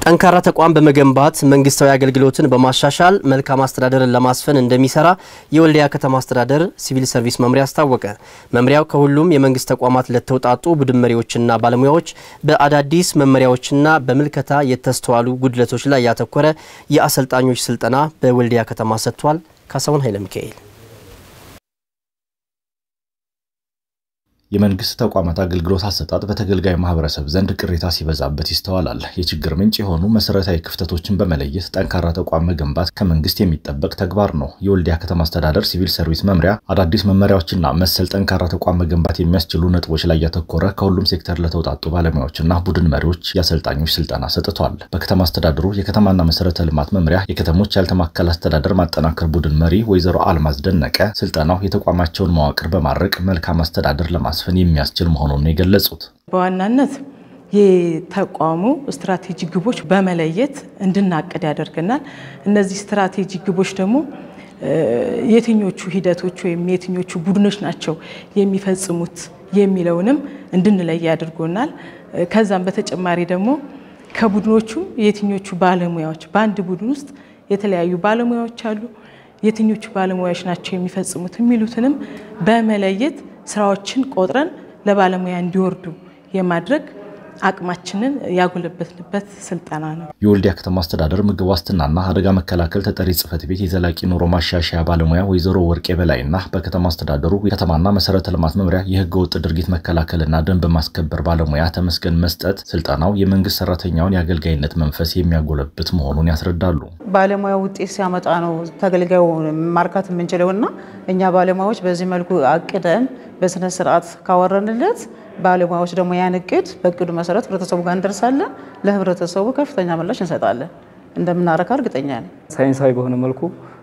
ጠንካራ ተቋም በመገንባት መንግስታዊ አገልግሎትን በማሻሻል መልካም አስተዳደርን ለማስፈን እንደሚሰራ የወልዲያ ከተማ አስተዳደር ሲቪል ሰርቪስ መምሪያ አስታወቀ። መምሪያው ከሁሉም የመንግስት ተቋማት ለተውጣጡ ቡድን መሪዎችና ባለሙያዎች በአዳዲስ መመሪያዎችና በምልከታ የተስተዋሉ ጉድለቶች ላይ ያተኮረ የአሰልጣኞች ስልጠና በወልዲያ ከተማ ሰጥቷል። ካሳሁን ኃይለ ሚካኤል የመንግስት ተቋማት አገልግሎት አሰጣጥ በተገልጋይ ማህበረሰብ ዘንድ ቅሬታ ሲበዛበት ይስተዋላል። የችግር ምንጭ የሆኑ መሰረታዊ ክፍተቶችን በመለየት ጠንካራ ተቋም መገንባት ከመንግስት የሚጠበቅ ተግባር ነው። የወልዲያ ከተማ አስተዳደር ሲቪል ሰርቪስ መምሪያ አዳዲስ መመሪያዎችና መሰል ጠንካራ ተቋም መገንባት የሚያስችሉ ነጥቦች ላይ ያተኮረ ከሁሉም ሴክተር ለተውጣጡ ባለሙያዎችና ቡድን መሪዎች የአሰልጣኞች ስልጠና ሰጥቷል። በከተማ አስተዳደሩ የከተማና መሰረተ ልማት መምሪያ የከተሞች ያልተማከለ አስተዳደር ማጠናከር ቡድን መሪ ወይዘሮ አልማዝ ደነቀ ስልጠናው የተቋማቸውን መዋቅር በማድረቅ መልካም አስተዳደር ለማ ማስፈን የሚያስችል መሆኑን ነው የገለጹት። በዋናነት የተቋሙ ስትራቴጂ ግቦች በመለየት እንድናቅድ ያደርገናል። እነዚህ ስትራቴጂ ግቦች ደግሞ የትኞቹ ሂደቶች ወይም የትኞቹ ቡድኖች ናቸው የሚፈጽሙት የሚለውንም እንድንለይ አድርጎናል። ከዛም በተጨማሪ ደግሞ ከቡድኖቹ የትኞቹ ባለሙያዎች በአንድ ቡድን ውስጥ የተለያዩ ባለሙያዎች አሉ፣ የትኞቹ ባለሙያዎች ናቸው የሚፈጽሙት የሚሉትንም በመለየት ስራዎችን ቆጥረን ለባለሙያ እንዲወርዱ የማድረግ አቅማችንን ያጎለበትንበት ስልጠና ነው። የወልዲያ ከተማ አስተዳደር ምግብ ዋስትናና አደጋ መከላከል ተጠሪ ጽሕፈት ቤት የዘላቂ ኑሮ ማሻሻያ ባለሙያ ወይዘሮ ወርቄ በላይና በከተማ አስተዳደሩ የከተማና መሰረተ ልማት መምሪያ የህገ ወጥ ድርጊት መከላከልና ደንብ ማስከበር ባለሙያ ተመስገን መስጠት ስልጠናው የመንግስት ሰራተኛውን የአገልጋይነት መንፈስ የሚያጎለብት መሆኑን ያስረዳሉ። ባለሙያ ውጤት ሲያመጣ ነው ተገልጋዩ ማርካት የምንችለውና እኛ ባለሙያዎች በዚህ መልኩ አቅደን በስነ ስርዓት ካወረንለት ባለሙያዎች ደግሞ ያን እቅድ በእቅዱ መሰረት ህብረተሰቡ ጋር እንደርሳለን። ለህብረተሰቡ ከፍተኛ ምላሽ እንሰጣለን። እንደምናረካ እርግጠኛ ነኝ። ሳይንሳዊ በሆነ መልኩ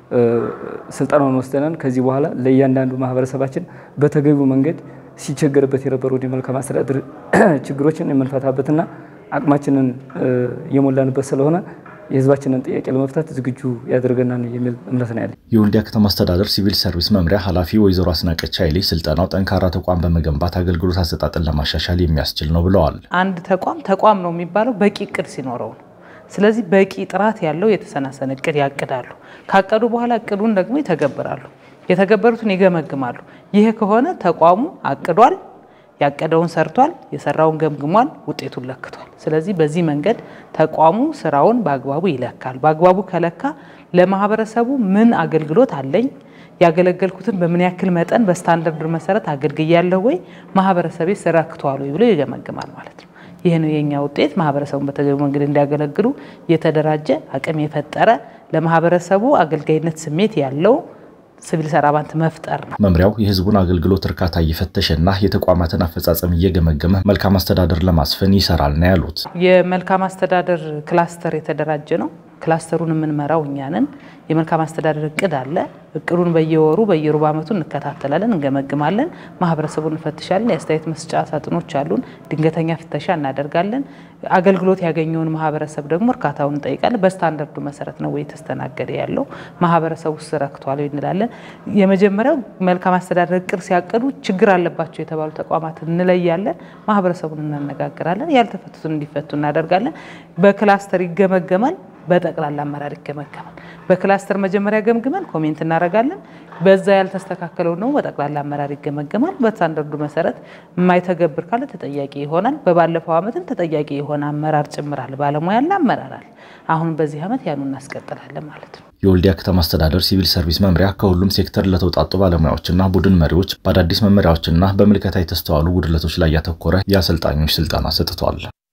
ስልጠናውን ወስደናል። ከዚህ በኋላ ለእያንዳንዱ ማህበረሰባችን በተገቢው መንገድ ሲቸገርበት የነበሩ የመልካም አስተዳደር ችግሮችን የምንፈታበትና አቅማችንን የሞላንበት ስለሆነ የህዝባችንን ጥያቄ ለመፍታት ዝግጁ ያደርገናል የሚል እምነት ነው ያለ። የወልዲያ ከተማ አስተዳደር ሲቪል ሰርቪስ መምሪያ ኃላፊ ወይዘሮ አስናቀች ኃይሌ ስልጠናው ጠንካራ ተቋም በመገንባት አገልግሎት አሰጣጥን ለማሻሻል የሚያስችል ነው ብለዋል። አንድ ተቋም ተቋም ነው የሚባለው በቂ እቅድ ሲኖረው ነው። ስለዚህ በቂ ጥራት ያለው የተሰናሰነ እቅድ ያቅዳሉ። ካቀዱ በኋላ እቅዱን ደግሞ ይተገብራሉ። የተገበሩትን ይገመግማሉ። ይህ ከሆነ ተቋሙ አቅዷል ያቀደውን ሰርቷል፣ የሰራውን ገምግሟል፣ ውጤቱን ለክቷል። ስለዚህ በዚህ መንገድ ተቋሙ ስራውን በአግባቡ ይለካል። በአግባቡ ከለካ ለማህበረሰቡ ምን አገልግሎት አለኝ፣ ያገለገልኩትን በምን ያክል መጠን በስታንዳርድ መሰረት አገልግያለሁ ወይ፣ ማህበረሰቤ ረክቷል ወይ ብሎ ይገመግማል ማለት ነው። ይህ ነው የኛ ውጤት። ማህበረሰቡን በተገቢ መንገድ እንዲያገለግሉ የተደራጀ አቅም የፈጠረ ለማህበረሰቡ አገልጋይነት ስሜት ያለው ሲቪል ሰራባንት መፍጠር ነው። መምሪያው የህዝቡን አገልግሎት እርካታ እየፈተሸና የተቋማትን አፈጻጸም እየገመገመ መልካም አስተዳደር ለማስፈን ይሰራል ነው ያሉት። የመልካም አስተዳደር ክላስተር የተደራጀ ነው። ክላስተሩን የምንመራው እኛ ነን። የመልካም አስተዳደር እቅድ አለ። እቅዱን በየወሩ በየሩብ ዓመቱ እንከታተላለን፣ እንገመግማለን፣ ማህበረሰቡን እንፈትሻለን። የአስተያየት መስጫ ሳጥኖች አሉን። ድንገተኛ ፍተሻ እናደርጋለን። አገልግሎት ያገኘውን ማህበረሰብ ደግሞ እርካታውን እንጠይቃለን። በስታንዳርዱ መሰረት ነው ወይ የተስተናገደ ያለው ማህበረሰቡ ውስጥ ረክቷል እንላለን። የመጀመሪያው መልካም አስተዳደር እቅድ ሲያቅዱ ችግር አለባቸው የተባሉ ተቋማት እንለያለን። ማህበረሰቡን እናነጋግራለን። ያልተፈቱትን እንዲፈቱ እናደርጋለን። በክላስተር ይገመገማል። በጠቅላላ አመራር ይገመገማል። በክላስተር መጀመሪያ ገምግመን ኮሜንት እናደርጋለን። በዛ ያልተስተካከለው ነው በጠቅላላ አመራር ይገመገማል። በስታንዳርዱ መሰረት የማይተገብር ካለ ተጠያቂ ይሆናል። በባለፈው ዓመትም ተጠያቂ የሆነ አመራር ጭምራል፣ ባለሙያና አመራራል። አሁን በዚህ ዓመት ያኑ እናስቀጥላለን ማለት ነው። የወልዲያ ከተማ አስተዳደር ሲቪል ሰርቪስ መምሪያ ከሁሉም ሴክተር ለተውጣጡ ባለሙያዎችና ቡድን መሪዎች በአዳዲስ መመሪያዎችና በምልከታ የተስተዋሉ ጉድለቶች ላይ ያተኮረ የአሰልጣኞች ስልጠና ሰጥቷል።